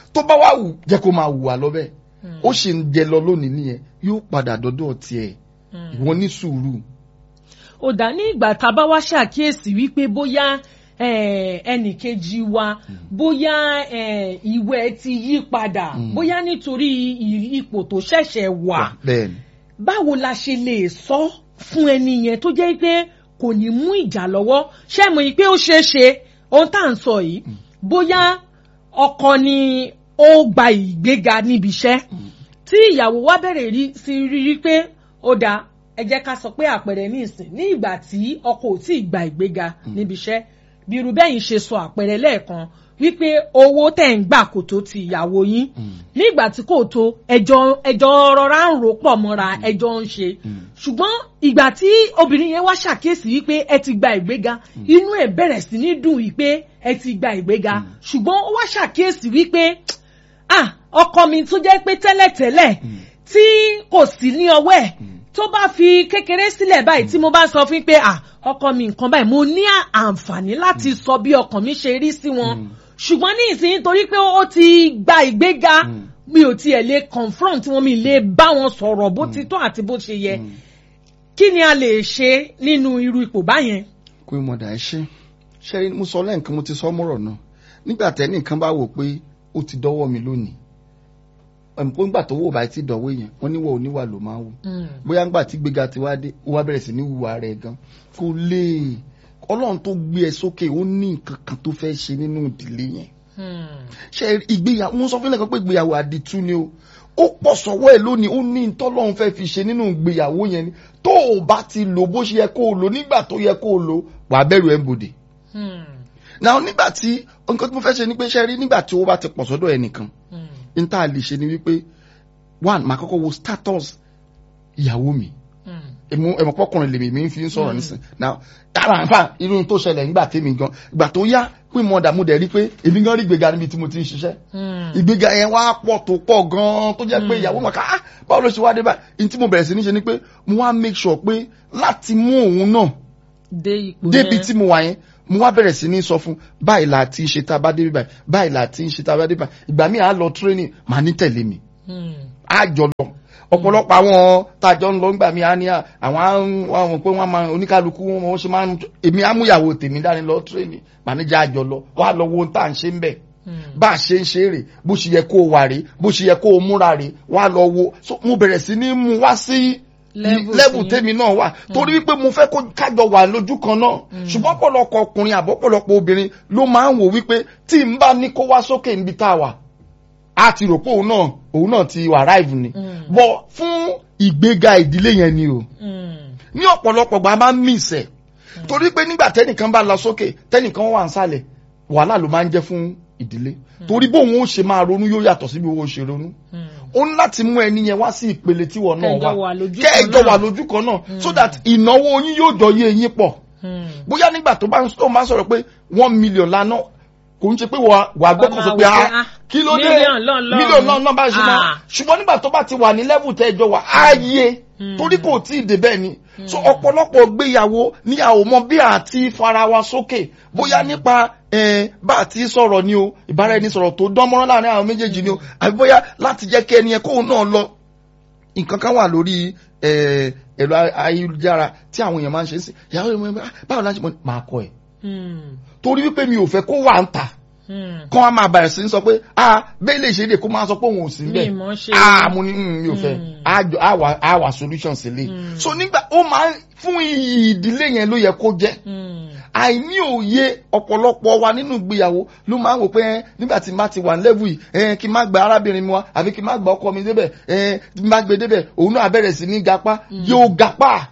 S2: tó bá wà wù jẹ́ kó máa wù wá lọ bẹ́ẹ̀ ó sì ń jẹ lọ lónìí nìyẹn yóò padà dọ́dọ̀ tiẹ̀ ìwọ ní sùúrù.
S1: ó dá ní ìgbà tá a bá wá ṣàkíyèsí wípé bóyá ẹnì kejì wa bóyá ìwẹ̀ ti yí padà bóyá nítorí ipò tó ṣẹ̀ṣẹ̀ wà
S2: bẹ́ẹ̀ni
S1: báwo la ṣe lè sọ fún ẹni yẹn tó jẹ́ pé kò ní mú ìjà lọ́wọ́ ṣé mo yí pé ó ṣeé ṣe ohun tá à ń sọ yìí bóyá ọkọ ni ó gba ìgbéga níbi iṣẹ́ tí ìyàwó wa bẹ̀rẹ̀ sí rírí pé ó dáa ẹ jẹ́ ká sọ pé àpẹẹrẹ ní ìsìn ní ìgbà tí ọkọ ò tí ì gba ìgbéga níbi iṣẹ́ bí irú bẹ́yìn ṣe sọ àpẹẹrẹ lẹ́ẹ̀kan wípé owó tẹ̀ ń gbà kò tó ti ìyàwó yín nígbà tí kò tó ẹjọ́ ẹjọ́ rọra ń rò pọ̀ mọ́ra ẹjọ́ ń ṣe ṣùgbọ́n ìgbà tí obìnrin yẹn wá ṣàkíyèsí wípé ẹ ti gba ìgbéga inú ẹ̀ bẹ̀rẹ̀ sí ní dùn wípé ẹ ti gba ìgbéga ṣùgbọ́n ó wá ṣàkíyèsí wípé ah ọkọ mi tó jẹ́ pé tẹ́lẹ̀tẹ́lẹ̀ tí kò sí ní ọwọ́ ẹ̀ tó bá fi kékeré sílẹ̀ báyìí tí mo bá sọ fún pé ah ọkọ mi nǹkan báyìí mo ní àǹfààní láti sọ bí ọkàn mi ṣe rí sí wọn ṣùgbọ́n ní ìsìn torí pé ó ti gba ìgbéga mi ò tiẹ̀ lè confront wọn mi lè bá wọn sọ̀rọ̀ bó ti tọ́ àti bó ṣe yẹ kí ni a lè ṣe nínú irú ipò báyẹn.
S2: kó o mọ̀dà ẹ ṣe ṣe mo sọ lẹ́ǹkan mo ti sọ mọ́rọ̀ náà nígbà tẹ́nìkan bá wò pé ó ti dọ́wọ́ mi lónìí ẹ̀mọ́ nígbà tó wò bá ti dọ̀wọ́ èèyàn wọ́n níwọ̀ oníwà ló máa wù bóyá nígbà tí gbéga ti wá dé ó wá bẹ̀rẹ̀ sí ní wùwà rẹ̀ gan kò lè ọlọ́run tó gbé ẹ sókè ó ní nǹkan kan tó fẹ́ ṣe nínú ìdílé yẹn ṣe ìgbéyàwó wọ́n sọ fún ilẹ̀ kan pé ìgbéyàwó àdìtú ni o ó pọ̀ sọ́wọ́ ẹ̀ lónìí ó ní tọ́lọ́run fẹ́ fi ṣe nínú ìgbéyàwó yẹn ni tó o bá ti lò bó ṣe yẹ kó o lò nígbà tó yẹ kó o lò wàá bẹ̀rù ẹ̀ ń bòde. náà nígbà tí nǹkan tí mo fẹ́ ṣe ni pé ṣe rí nígbà tí owó bá ti pọ̀ sọ́dọ̀ ẹnìkan n tá a lè ṣe ni wípé one màá kọ́kọ́ wo status ìyàwó mi ẹ̀mọ̀ pọ́kùnrin lèmi mi fi ń sọ̀rọ̀ nísìn now ara nfa irú tó ṣẹlẹ̀ nígbà tèmi gan ìgbà tó yá pé mo dààmú dẹ̀ rí pé èmi gan rí ìgbéga níbi tí mo ti ń ṣiṣẹ́ ìgbéga yẹn wá pọ̀ tó pọ̀ gan tó jẹ́ pé ìyàwó màkà á báwo ló ṣe wá dé báyìí ní tí mo bẹ̀rẹ̀ sí ní ṣe ni pé mo wá make sure pé láti mú òun náà débi tí mo wà yẹn mo wá bẹ̀rẹ̀ sí ní sọ fún báyìí là ti ṣe tá a bá débi báyìí báyìí là ti ṣe tá a bá débi báyìí ìgbà míì á lọ training màá ní tẹ̀lé mi á jọ lọ ọ̀pọ̀lọpọ̀ àwọn tàjọ ń lọ ńgbà mi á ní àwọn àwọn pé wọ́n máa oníkálukú wọn ṣe máa ń èmi amúyàwó tèmi dání lọ training màníjà àjọ lọ wà lọ wo tá à ń ṣe ń bẹ̀ bá a ṣe ń ṣe rè bó ṣe yẹ kó o wà rè bó ṣe yẹ kó o múra rè wà lọ wo mo bẹ̀rẹ̀ sí ní mú wá sí lẹ́bù tèmi náà wà torí wípé mo fẹ́ kó kájọ wà lójú kan náà ṣùgbọ́n pọ̀lọpọ̀ ọkùnrin àbọ̀pọ̀lọpọ̀ obìnrin ló máa ń wò wípé tí n bá ní kó wá sókè níbi tá a wà a ti rò pé òun náà òun náà ti arrive ni bọ̀ fún ìgbéga ìdílé yẹn ni o ní ọ̀pọ̀lọpọ̀ gba máa ń miss ẹ̀ torí pé nígbà tẹ́nìkan bá lọ sókè tẹ́nìkan wà ń sàlẹ̀ wàhálà ló máa ń jẹ́ fún ìdílé torí bóun ó ṣe máa ronú yóò yàtọ̀ sí bí owó ṣe ronú ó ní láti mú ẹni yẹn wá sí ìpele tí wọn náà wà kẹ́ẹ̀jọ wà lójú kan náà so that ìnáwó yín yóò jọ yé yín pọ̀ bóyá nígbà tó bá ń sọ̀rọ̀ pé one million lánàá kò ń ṣe pé wà á gbọ́kàn sọ pé a kí ló dé mílíọ̀nù náà náà bá ṣe máa ṣùgbọ́n nígbà tó bá ti wà ní lẹ́vù tẹ́ ẹjọ́ wà á yé torí kò tí ì dé bẹ́ẹ̀ ni so ọ̀pọ̀lọpọ̀ gbéyàwó ní àwọn ọmọ bí àti fara wa sókè bóyá nípa bá àti sọ̀rọ̀ ni o ìbára ẹni sọ̀rọ̀ tó dán mọ́rán láàrin àwọn méjèèjì ni o àbí bóyá láti jẹ́ kí ẹni yẹn kóun náà lọ nǹkan kan wà lórí ẹ̀rọ ayélujára tí àwọn èèyàn máa ń ṣe é sí ìyàwó ìmọ̀ báwo láti mọ̀ máa kọ ẹ̀ torí wípé mi ò fẹ́ kó wà ń ta kọ́ a máa bẹ̀rẹ̀ sí sọ pé ah bẹ́ẹ̀ lè ṣe é lè kó máa sọ pé òun ò sí bẹ́ẹ̀ ah mo ní mi ò fẹ́ a wà solution sílẹ̀ so nígbà ó máa fún iyì ìdílé yẹn ló yẹ kó jẹ́ àìní òye ọ̀pọ̀lọpọ̀ wa nínú ìgbéyàwó ló máa ń wò pé nígbà tí n bá ti wà ní level yìí kí n má gba arábìnrin mi wá àbí kí n má gba ọkọ mi débẹ̀ tí n bá gbé débẹ̀ òun náà bẹ̀rẹ̀ sí ní gapá yóò gapá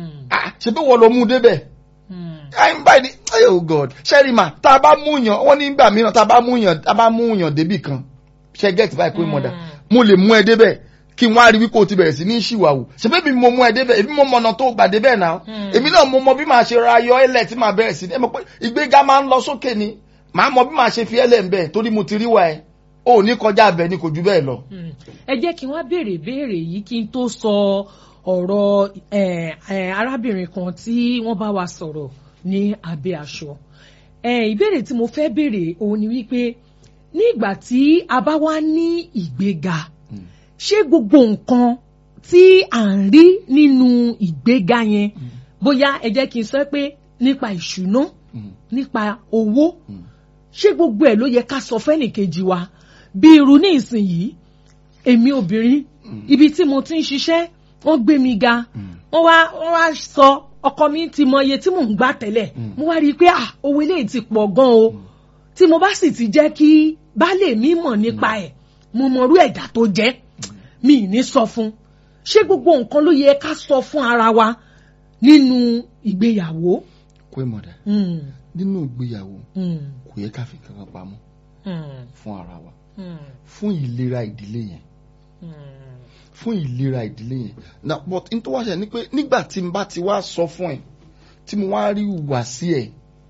S2: ṣe bí wọ́n lọ mú débẹ̀ i'm by the oh god sherima tá a bá mú yàn wọn ní gbà mìíràn tá a bá mú yàn tá a bá mú yàn débì kan ṣe get báyìí pé mọ̀dà mo lè mú ẹ débẹ̀ kí n wá rí wípé o ti bẹ̀rẹ̀ sí ní ṣìwàwù ṣebí mi mo mú ẹ débẹ̀ èmi mo mọ ọ̀nà tó gbà débẹ̀ náà èmi náà mo mọ bí màá ṣe ra ayọ̀ ẹlẹ̀ tí màá bẹ̀rẹ̀ sí ní ẹ mọ̀ pé ìgbéga máa ń lọ sókè ni màá mọ bí màá ṣe fi ẹlẹ̀ ń bẹ̀ torí mo ti rí wa ẹ o ní kọjá abẹ ni kò ju bẹ́ẹ̀ lọ.
S1: ẹ jẹ́ kí wọ́n béèrè béèrè yìí kí n tó sọ ọ̀rọ̀ arábìnrin kan tí wọ́n bá wa sọ̀rọ̀ ní abẹ́ aṣọ ìbéèrè tí mo fẹ́ béèrè òun ni wípé nígbà tí a bá wá ní ìgbéga
S2: Mm.
S1: ṣé gbogbo nǹkan tí à ń rí nínú ìgbéga yẹn bóyá ẹ jẹ́ kí n sọ pé nípa ìṣúná
S2: Mm.
S1: nípa owó
S2: Mm.
S1: ṣé gbogbo ẹ̀ ló yẹ ká sọ fẹ́nìkejì wa bí irú ní ìsinyìí èmi obìnrin ibi tí mo ti ń ṣiṣẹ́ wọ́n gbé mi ga wọ́n wá wọ́n wá sọ ọkọ mi ti mọ iye tí mò ń gbà tẹ́lẹ̀
S2: Mm.
S1: mo wá rí i pé ah owó eléyìí ti pọ̀ gan o tí mo bá sì ti jẹ́ kí baálé mi mọ̀ nípa ẹ̀ mo mọrú ẹ̀dá tó jẹ́ mi ì ní sọ fún ṣé gbogbo nǹkan ló yẹ ká sọ fún ara wa nínú ìgbéyàwó.
S2: kó ìmọ̀dà
S1: Mm,
S2: nínú ìgbéyàwó
S1: mm,
S2: kò yẹ ká fi kankan pamọ́
S1: mm,
S2: fún ara wa
S1: mm,
S2: fún ìlera ìdílé yẹn
S1: mm.
S2: fún ìlera ìdílé yẹn na but n tó wá ṣe ni pé nígbà tí n bá ti wá sọ fún ẹ tí mo wá rí ìwà sí ẹ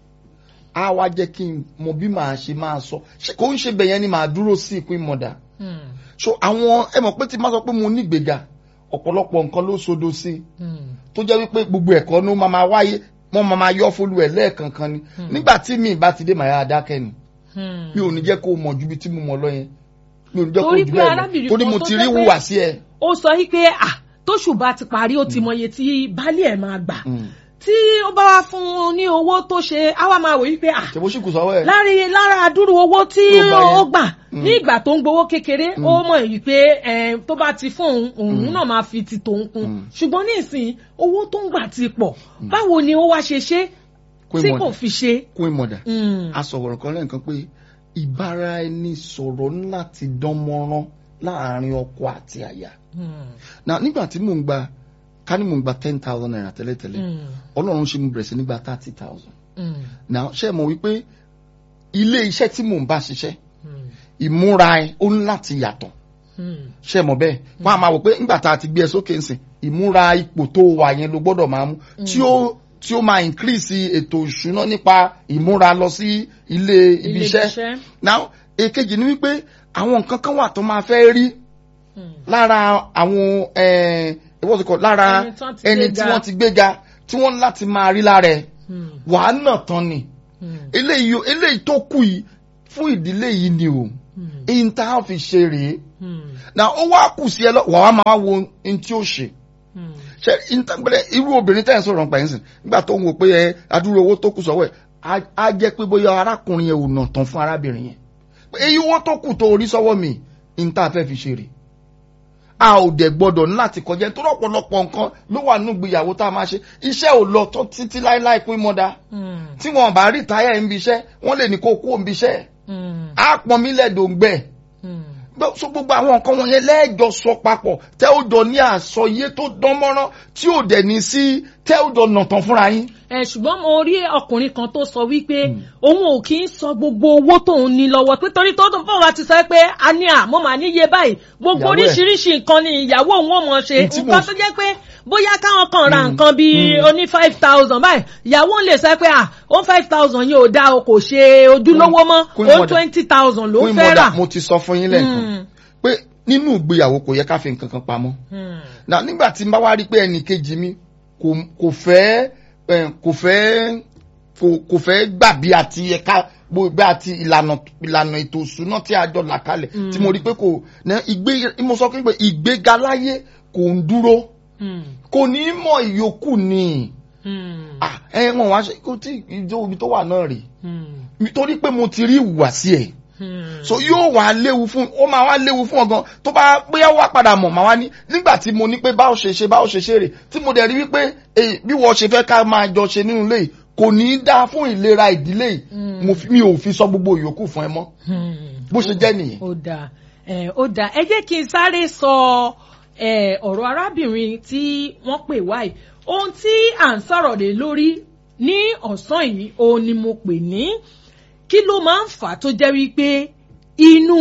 S2: á wá jẹ́ kí n mọ bí màá ṣe máa sọ ṣe kò ń ṣe bẹ̀yẹn ni màá dúró sí ìpín mọ̀dà
S1: Mm,
S2: so àwọn ẹ mọ̀ pé tí n bá sọ pé mo nígbèga ọ̀pọ̀lọpọ̀ nǹkan ló sodo sí
S1: mm,
S2: tó jẹ́ wípé gbogbo ẹ̀kọ́ ló máa máa wáyé wọ́n máa máa yọ fólú ẹ̀ lẹ́ẹ̀kankan ni nígbà tí mi bá ti dé màá yá dákẹ́ ni
S1: mm.
S2: mi ò ní jẹ́ kó o mọ̀ ju ibi tí mo mọ̀ lọ yẹn mi ò ní jẹ́ kó o
S1: Torí
S2: jù
S1: pé
S2: bẹ́ẹ̀ lọ
S1: arábìnrin
S2: torí
S1: kan
S2: mo
S1: tó
S2: ti
S1: jẹ́
S2: rí
S1: pé-
S2: wùwà sí ẹ.
S1: ó sọ yí pé à tóṣù bá ti parí ó ti mọye tí baálé ẹ̀ máa gbà
S2: Mm.
S1: tí ó bá wá fún un ní owó tó ṣe á wá máa wò yí pé à
S2: ṣe bó ṣì kù sọ́wọ́ ẹ̀.
S1: lára lára àdúrú owó tí
S2: Tó gbà yẹn.
S1: ó gbà ní ìgbà tó ń gbowó kékeré ó mọ̀ yìí pé eh, tó bá ti fún òun òun náà máa fi ti tòun kún
S2: Mm.
S1: ṣùgbọ́n ní ìsìn owó tó ń gbà ti pọ̀ báwo ni ó wá ṣe ṣe
S2: Kó
S1: tí
S2: ìmọ̀dà.
S1: kò fi ṣe.
S2: kún ìmọ̀dà
S1: Mm,
S2: a sọ̀rọ̀ kan lẹ́ẹ̀kan pé ìbára ẹni sọ̀rọ̀ ńlá ti dán mọ́rán láàrin ọkọ àti aya.
S1: mm,
S2: na nígbà tí mò ń gba ká ní mò ń gba ten thousand naira tẹ́lẹ̀tẹ́lẹ̀
S1: mm,
S2: ọlọ́run ṣe mo bẹ̀rẹ̀ sí nígbà thirty thousand.
S1: mm,
S2: na ṣe mọ̀ wípé ilé iṣẹ́ tí mò ń bá ṣiṣẹ́
S1: mm,
S2: ìmúra ẹ ó ní láti yàtọ̀
S1: mm,
S2: ṣe mọ̀ bẹ́ẹ̀ wọ́n á máa wò pé nígbà tá a ti gbé ẹ sókè ńsìn ìmúra ipò tó wà yẹn ló gbọ́dọ̀ máa mú tí ó tí ó máa increase ètò ìṣúná nípa ìmúra lọ sí ilé ibi iṣẹ́ now èkejì ni wípé àwọn nǹkan kan wà tó máa fẹ́ rí
S1: Mm,
S2: lára àwọn eh, what's it called lára
S1: Ẹni tán ti
S2: ẹni
S1: gbéga.
S2: tí wọ́n ti gbéga tí wọ́n ní láti máa rí lára ẹ̀
S1: mm,
S2: wàá nà tán ni
S1: mm,
S2: eléyìí eléyìí tó kù yìí fún ìdílé yìí ni o
S1: mm,
S2: èyí tá a fi ṣe rèé
S1: mm,
S2: na ó wá kù sí ẹ lọ wàá máa wo ohun tí ó ṣe
S1: mm.
S2: ṣe ìtàgbẹ́lẹ̀ irú obìnrin tẹ́ ẹ̀ ń sọ̀rọ̀ nípa ẹ̀sìn nígbà tó ń wò pé ẹ adúrú owó tó kù sọ́wọ́ ẹ̀ á- á jẹ́ pé bóyá arákùnrin yẹn ò nà tán fún arábìnrin yẹn pé èyí owó tó kù tó orí sọ́wọ́ mi ní tá a fẹ́ fi ṣe rè a ò dẹ̀ gbọ́dọ̀ ní láti kọjá nítorí ọ̀pọ̀lọpọ̀ nǹkan ló wà nínú ìgbéyàwó tá a máa ṣe iṣẹ́ ò lọ tó títí láéláé pín mọ́dá
S1: Mm,
S2: tí wọn bá rí táyà ń bi iṣẹ́ wọ́n lè ní kó kú òun bi iṣẹ́
S1: mm,
S2: á pọn mí lẹ́dọ̀ọ́gbẹ́
S1: mm.
S2: gbọ́- so gbogbo àwọn nǹkan wọ̀nyẹn lẹ́ẹ̀jọ sọ papọ̀ tẹ́ ó jọ ní àsọyé tó dán mọ́rán tí ò dẹ̀ ní sí tẹ́ ó jọ nà tán fúnra yín.
S1: ẹ ṣùgbọ́n mo rí ọkùnrin kan tó sọ wípé òun ò kí ń sọ gbogbo owó tóun ní lọ́wọ́ pé torí tó tó fún wa ti sọ pé a ní à mo mà níye báyìí gbogbo
S2: Ìyàwó ẹ̀.
S1: oríṣiríṣi nǹkan ni ìyàwó òun ò mọ̀ ṣe
S2: Ní tí mo-
S1: nǹkan tó jẹ́ pé bóyá káwọn kan ra nǹkan bíi oní five thousand báyìí ìyàwó ń lè sọ pé à ó five thousand yìí ò dáa o kò ṣe ojúlówó mọ́
S2: Queen
S1: ó
S2: mother.
S1: twenty thousand ló
S2: Queen
S1: fẹ́ rà.
S2: mother, mo ti sọ fún yín lẹ́ẹ̀kan
S1: Mm,
S2: pé nínú ìgbéyàwó kò yẹ ká fi nǹkan kan pamọ́.
S1: mm,
S2: na nígbà tí n bá wá rí pé ẹnì kejì mi kò kò fẹ́ eh, kò fẹ́ kò kò fẹ́ gbà bí àti ẹ̀ka bó bí àti ìlànà ìlànà ètò ìṣúná tí a jọ là kalẹ̀ tí mo rí pé kò ní ìgbé mo sọ pé ìgbéga láyé kò ń dúró
S1: mm,
S2: kò ní mọ ìyókù ni
S1: mm,
S2: Ah, ẹ wọn wá ṣe kó tí ìjọ ibi tó wà náà rè
S1: mm,
S2: torí pé mo ti rí ìhùwàsí ẹ̀
S1: mm.
S2: so yóò wá léwu fún ó máa wá léwu fún ọgàn tó bá bóyá wá padà mọ̀ máa wá ní nígbà tí mo ní pé báwo ṣe ṣe báwo ṣe ṣe rè tí mo dẹ̀ rí wípé eh, bí wọ́n ṣe fẹ́ ká máa jọ ṣe nínú ilé yìí kò ní í dáa fún ìlera ìdílé yìí mo fi- mi ò fi sọ gbogbo ìyókù fún ẹ mọ́
S1: Hmm.
S2: bó ṣe jẹ́ nìyẹn.
S1: ó dáa ẹ ó dáa ẹ jẹ́ kí n sáré sọ ẹ ọ̀rọ̀ arábìnrin tí wọ́n pè wá yìí ohun tí à ń sọ̀rọ̀ lé lórí ní ọ̀sán yìí òun ni mo pè ní kí ló máa ń fà á tó jẹ́ wípé inú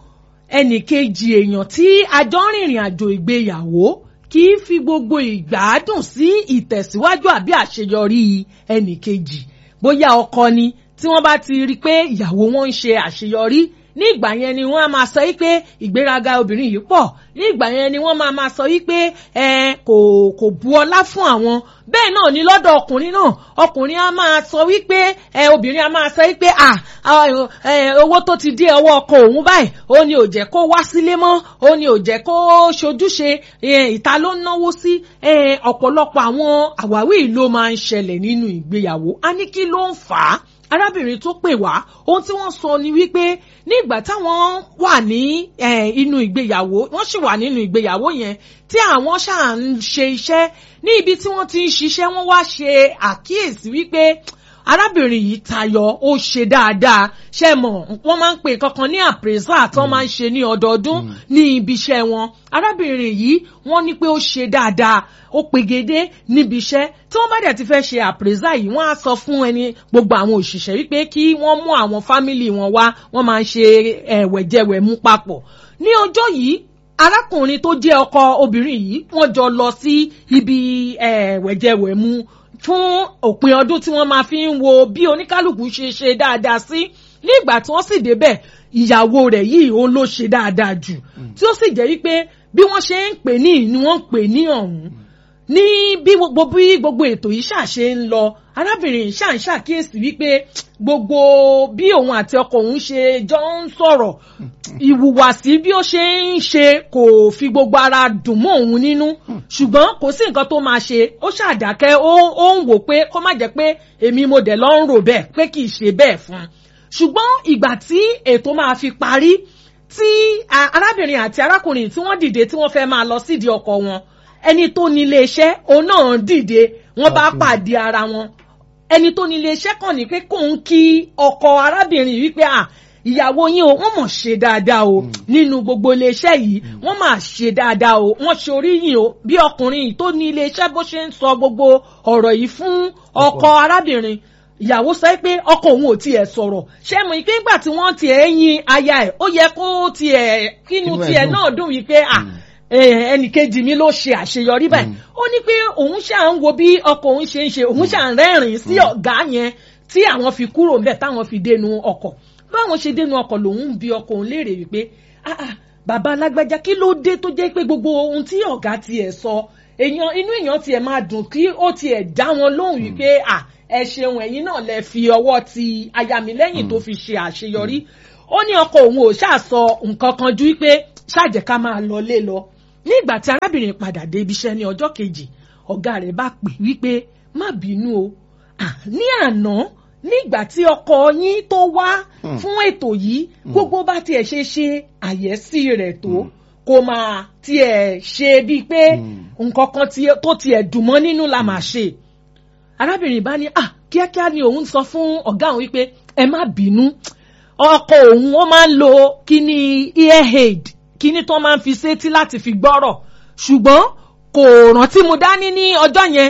S1: ẹnìkejì èèyàn tí a jọ ń rìnrìn àjò ìgbéyàwó kì í fi gbogbo ìgbádùn sí ìtẹ̀síwájú àbí àṣeyọrí ẹnìkejì bóyá ọkọ ni tí wọ́n bá ti rí i pé ìyàwó wọn ń ṣe àṣeyọrí ní ìgbà yẹn ni wọ́n á máa sọ wípé ìgbéraga obìnrin yìí pọ̀ ní ìgbà yẹn ni wọ́n máa máa sọ wípé ẹ kò kò bu ọlá fún àwọn bẹ́ẹ̀ náà ni lọ́dọ̀ ọkùnrin náà ọkùnrin á máa sọ wípé ẹ obìnrin á máa sọ wípé à owó tó ti dé ọwọ́ ọkọ òun báyìí ó ní ò jẹ́ kó wá sílé mọ́ ó ní ò jẹ́ kó ṣojúṣe ìta ló ń náwó sí ọ̀pọ̀lọpọ̀ àwọn àwáwí ló máa ń ṣẹlẹ̀ nínú ìgbéyàwó a ní kí ló ń fà á arábìnrin tó pè wá ohun tí wọ́n sọ ni wípé ní ìgbà táwọn wà ní inú ìgbéyàwó wọ́n sì wà nínú ìgbéyàwó yẹn tí àwọn ṣáà ń ṣe iṣẹ́ ní ibi tí wọ́n ti ń ṣiṣẹ́ wọ́n wá ṣe àkíyèsí wípé arábìnrin yìí tayọ ó ṣe dáadáa ṣe mọ̀ wọ́n máa ń pè kankan ní appraisal tí wọ́n máa ń ṣe ní ọdọọdún ní ibi iṣẹ́ wọn arábìnrin yìí wọ́n ní pé ó ṣe dáadáa ó pegedé níbi iṣẹ́ tí wọ́n bá dẹ̀ ti fẹ́ ṣe appraisal yìí wọ́n á sọ fún ẹni gbogbo àwọn òṣìṣẹ́ wípé kí wọ́n mú àwọn fámìlì wọn wá wọ́n máa ń ṣe ẹ̀wẹ̀jẹwẹ̀mú papọ̀ ní ọjọ́ yìí arákùnrin tó jẹ́ ọkọ obìnrin yìí wọ́n jọ lọ sí ibi ẹ̀wẹ̀jẹwẹ̀mú fún òpin ọdún tí wọ́n máa fi ń wo bí oníkálukú ṣe ṣe dáadáa sí ní ìgbà tí wọ́n sì débẹ̀ ìyàwó rẹ̀ yìí òun ló ṣe dáadáa jù tí ó sì jẹ́ wípé bí wọ́n ṣe ń pè ní ni wọ́n ń pè ní ọ̀hún ní bí gbogbo bí gbogbo ètò yìí ṣàṣe ń lọ arábìnrin ṣáà ń ṣàkíyèsí wípé gbogbo bí òun àti ọkọ òun ṣe jọ ń sọ̀rọ̀ ìhùwàsí bí ó ṣe ń ṣe kò fi gbogbo ara dùn mọ́ òun nínú ṣùgbọ́n kò sí nǹkan tó máa ṣe ó ṣàdákẹ́ ó ń wò pé kó má jẹ́ pé èmi mo dẹ̀ lọ́ ń rò bẹ́ẹ̀ pé kì í ṣe bẹ́ẹ̀ fún un ṣùgbọ́n ìgbà tí ètò máa fi parí tí arábìnrin àti arákùnrin tí wọ́n dìde tí wọ́n fẹ́ máa lọ sídìí ọkọ wọn ẹni tó ní iléeṣẹ́ òun náà dìde wọ́n bá pàdé ara wọn ẹni tó ní iléeṣẹ́ kàn ní pé kóun kí ọkọ arábìnrin wípé à ìyàwó yín o wọ́n mọ̀ ṣe dáadáa o nínú gbogbo iléeṣẹ́ yìí wọ́n máa ṣe dáadáa o wọ́n ṣe oríyìn o bí ọkùnrin yìí tó ní iléeṣẹ́ bó ṣe ń sọ gbogbo ọ̀rọ̀ yìí fún ọkọ arábìnrin ìyàwó sọ pé ọkọ òun ò tiẹ̀ sọ̀rọ̀ ṣé mo pé nígbà tí wọ́n tiẹ̀ yin aya ẹ̀ ó yẹ kó tiẹ̀ kínú tiẹ̀ náà dùn wípé à ẹnì kejì mi ló ṣe àṣeyọrí báyìí ó ní pé òun ṣáà ń wo bí ọkọ òun ṣe ń ṣe òun ṣáà ń rẹ́rìn sí ọ̀gá yẹn tí àwọn fi kúrò ńbẹ̀ táwọn fi dénú ọkọ̀ báwọn ṣe dénú ọkọ̀ lòun ń bi ọkọ òun léèrè wípé ah ah bàbá alágbájá kí ló dé tó jẹ́ pé gbogbo ohun tí ọ̀gá tiẹ̀ sọ èèyàn inú èèyàn tiẹ̀ máa dùn kí ó tiẹ̀ dá wọn lóhùn wípé ah ẹ ṣeun ẹ̀yin náà lẹ fi ọwọ́ ti aya mi lẹ́yìn tó fi ṣe àṣeyọrí ó ní ọkọ òun ò ṣáà sọ nǹkan kan ju wípé ṣáàjẹ́ ká máa lọ lé lọ ní ìgbà tí arábìnrin padà dé ibi iṣẹ́ ní ọjọ́ kejì ọ̀gá rẹ̀ bá pè wípé má bínú o ní àná nígbà tí ọkọ yín tó wá fún ètò yìí gbogbo bá tiẹ̀ ṣe ṣe àyẹ́sí rẹ̀ tó kò máa tiẹ̀ ṣe bíi pé nǹkan kan tó tiẹ̀ dùn mọ́ nínú la máa ṣe arábìnrin bá ní ah kíákíá ni òun sọ fún ọ̀gá òun wípé ẹ má bínú ọkọ òun ó máa ń lo kíní earhead kíní tó máa ń fi sétí láti fi gbọ́rọ̀ ṣùgbọ́n kò rántí mu dání ní ọjọ́ yẹn